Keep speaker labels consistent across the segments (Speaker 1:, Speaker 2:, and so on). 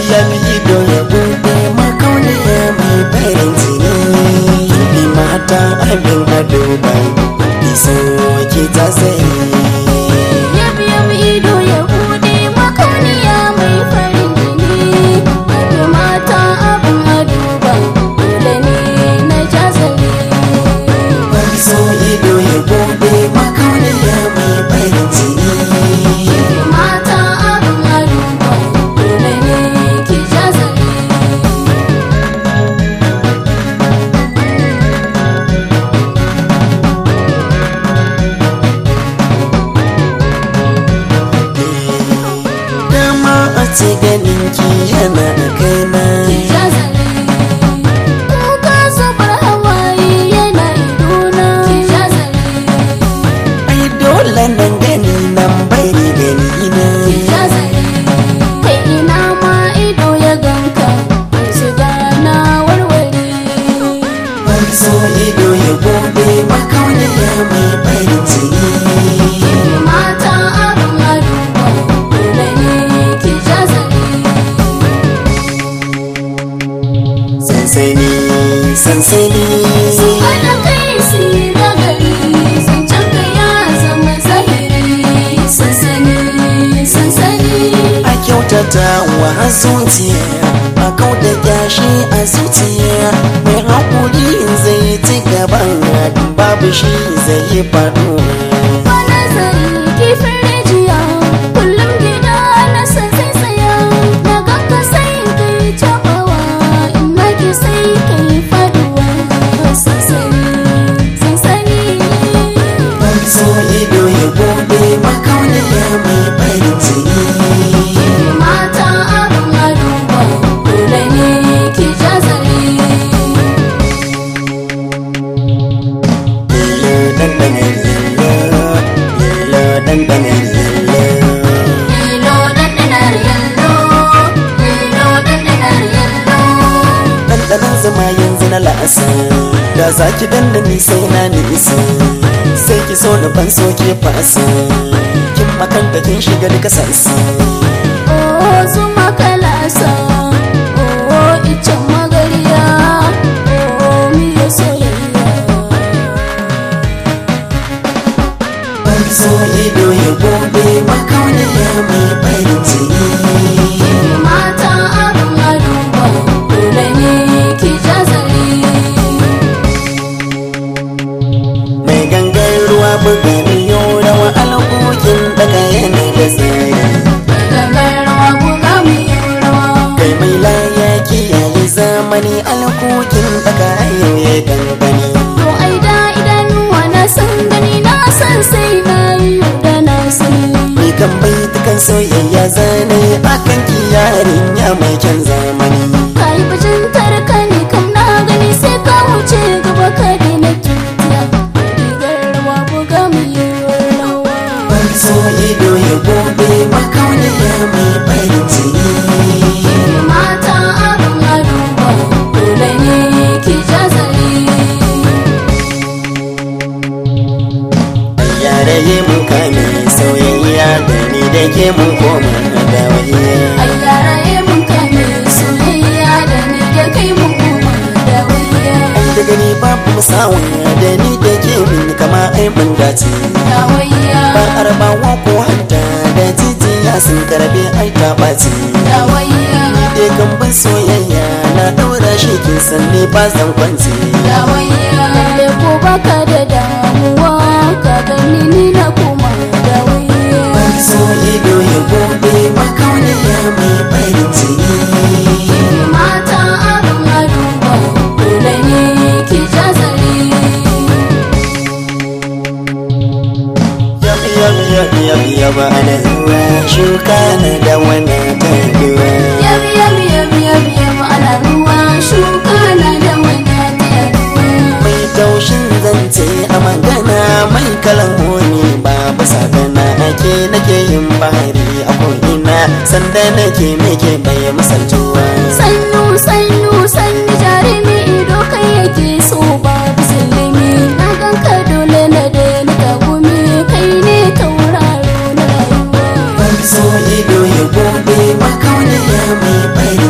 Speaker 1: ya mi ido ya bude makauniya mai farin jini bi mata abin ado ba iso ke ta tsaye
Speaker 2: Yabi yabi ido ya bude makauniya mai farin jini Yabi mata abin aduba dole ne na jazali
Speaker 1: so ido ya bude makauniya mai farin jini
Speaker 2: Yabi mata abin aduba dole ne ki jazali
Speaker 1: dama a ce ganin ki yana da kaina
Speaker 2: Jazali Kuka zubar hawaye yana idona Jazali
Speaker 1: ai dole nan gani nan bari gani na
Speaker 2: Jazali Kai ina ma ido ya ganka Su gana warware
Speaker 1: so ido ya bude makauniya mai farin jini
Speaker 2: Mata abin aduba Dole ne ki jazali
Speaker 1: sansani sansani
Speaker 2: Ana kai si nagari Zancen ka ya zama zahiri Sansani, sansani
Speaker 1: a kyautata wa zuciya a kauda gashi a zuciya mai haƙuri zai ci gaban babu shi zai yi faɗuwa
Speaker 2: Ba nazari kifin rijiya Kullum gida na san sai tsaya Na ganka sai kai cabawa In naki sai kai faduwa Sansani, sansani
Speaker 1: so ido ya bude makauniya mai farin jini
Speaker 2: Mata abin aduba Dole ne ki jazali
Speaker 1: lilo dandana lilo lilo dandana lilo
Speaker 2: Lilo dandanar yallo Lilo dandanar yallo
Speaker 1: ɗanɗanon zama yanzu na la'asa da za ki danna ni sai na nisa sai ki so na ban so ke fasa kin makanta kin shiga duka sassa
Speaker 2: Oh zuma kalasa Oh icen magariya Oh miyo soyayya
Speaker 1: ban so ido ya gobe makauniya mai farin jini
Speaker 2: Mata abin aduba Dole ne ki jazali
Speaker 1: mai gangan ruwa buga miyo rawa alkokin daga yana da tsari
Speaker 2: Gangar rawa buga mu yi rawa
Speaker 1: kai mai laya kiyaye zamani alkokin daga yau ya dangane
Speaker 2: To ai da idanuwa na san gani na san sai na yi da na sani
Speaker 1: Ni kan bai dukan soyayya zane akan ki yarinya mai kyan zamani
Speaker 2: Ka yi bajintar ka ne kam na gani sai ka wuce gaba ka daina tutiya Rigar rawa buga mu yi rawa
Speaker 1: Ban so ido ya gobe makauniya mai farin jini
Speaker 2: Mata abin aduba dole ne ki jazali
Speaker 1: Yare yi mun kame soyayya da ni da ke mun koma da wayya
Speaker 2: Ai yaraye mun kame soyayya da ni da kai mun koma da wuya
Speaker 1: Da gani babu musawa da ni da ke min kama ai mun dace
Speaker 2: Da wuya
Speaker 1: Ba arbawa ko hanta da jijiya sun karbe ai ta ɓaci
Speaker 2: da wuya
Speaker 1: Da gamban soyayya na ɗaura shi kin san ne ba zan kwance
Speaker 2: da wuya Lalle ko baka da damuwa ka gani ni na koma da wuya
Speaker 1: Ban so ido ya gobe makauniya mai farin jini
Speaker 2: Mata abin aduba dole ne ki jazali
Speaker 1: Yab yab yab yab yab ana zuwa shuka na da wani taguwa
Speaker 2: Yabi yabi yabi yabi yabi ana ruwa shuka na da wanda ta yaduwa
Speaker 1: Mai taushin zance a magana mai kalamoni babu sagana ake nake yin bahari a ko'ina sanda nake nake bai misaltuwa
Speaker 2: Sannu sannu sannu jarumi ido kai yake so ba musulmi na ganka dole na daina tagumi kai ne tauraro na rayuwa
Speaker 1: Ban so ido ya gobe makauniya mai farin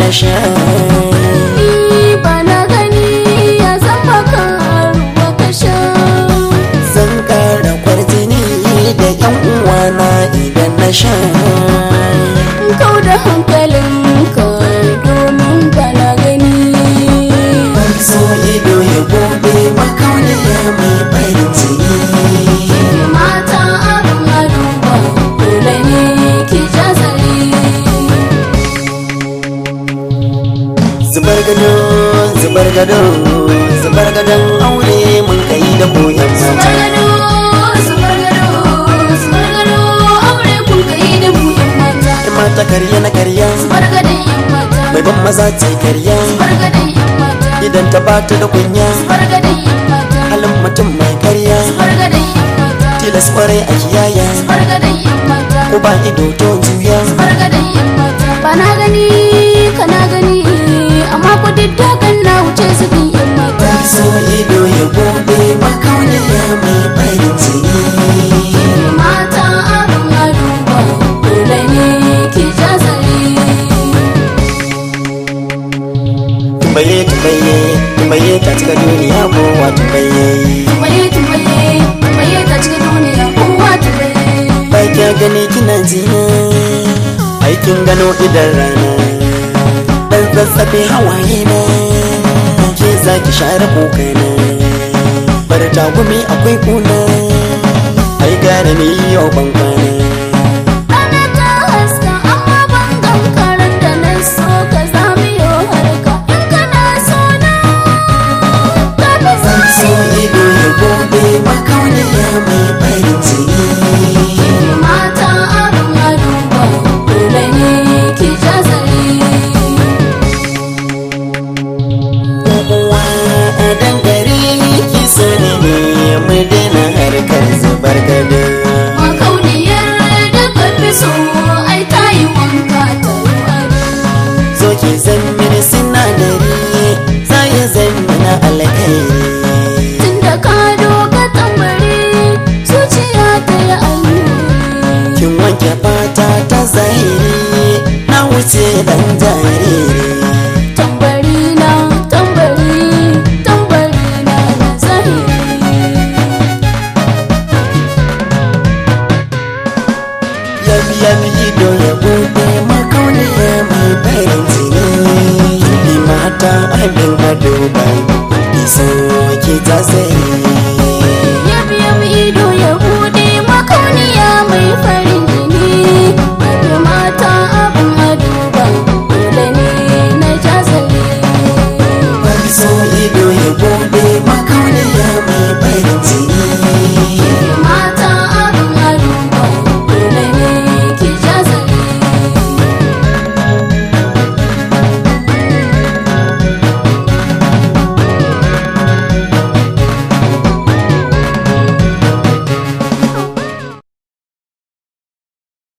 Speaker 1: na sha
Speaker 2: ni ba na gani ya zama karuwa ka sha
Speaker 1: zan kara kwarjini da yan uwana idan na sha
Speaker 2: kau da hankalinka domin ba na gani
Speaker 1: so ido ya gobe makauniya mai farin jini
Speaker 2: mata abin aduba dole ne ki jazari
Speaker 1: zubar gado zubar gado zubar gadon aure mun kai da koyan mata
Speaker 2: Zubar gado, zubar gado, zubar gado, aure kun kai da mu yan mata.
Speaker 1: Yan mata karya na karya
Speaker 2: Zubar gadon yan mata.
Speaker 1: mai ban maza ce karya
Speaker 2: Zubar gadon yan mata.
Speaker 1: idan ta bata da kunya
Speaker 2: Zubar gadon yan mata.
Speaker 1: halin mutum mai karya
Speaker 2: Zubar gadon yan mata.
Speaker 1: tilas kwarai a kiyaya
Speaker 2: Zubar gadon yan mata.
Speaker 1: ko ba ido to juya
Speaker 2: Zubar gadon yan mata. Ba na gani, kana gani, amma ku diddakan na wuce zubin yan mata.
Speaker 1: so ido ya gobe makauniya mai farin jini
Speaker 2: Mata abin aduba, dole ne ki jazari.
Speaker 1: tumbaye tumbaye tumbaye ta cika duniya kowa tumbaye
Speaker 2: Tumbaye tumbaye tumbaye ta cikin duniya kowa tumbaye
Speaker 1: ba kya gani kina jina aikin gano idan rana dan zazzabe hawaye na ke za ki share kokana bar tagumi akwai kuna ai gane ni yau ban kwana
Speaker 2: Rana ta haska amma ban gankarar da na so ka zami yau harka in kana so na ka fi
Speaker 1: so
Speaker 2: so
Speaker 1: ido ya gobe makauniya mai farin jini
Speaker 2: mata abin aduba dole ne ki jazari
Speaker 1: uwa a dangare ki sani ne mu daina harkar zubar gado
Speaker 2: makauniyar da ka fi so ai ta yi wanka ta ruwa
Speaker 1: zo ki zan mini sinadari za ya zan mina alkhairi
Speaker 2: tunda ka doka tambari zuciya ta yi ayyuri
Speaker 1: kin wanke fata ta zahiri na wuce dan jariri
Speaker 2: tambari na tambari tambari na na zahiri
Speaker 1: yabi yabi ido ya bude makauniya mai farin jini bi mata abin ado bai iso ki ta zahiri
Speaker 2: yabi yabi ido ya bude makauniya mai farin jini yabi mata abin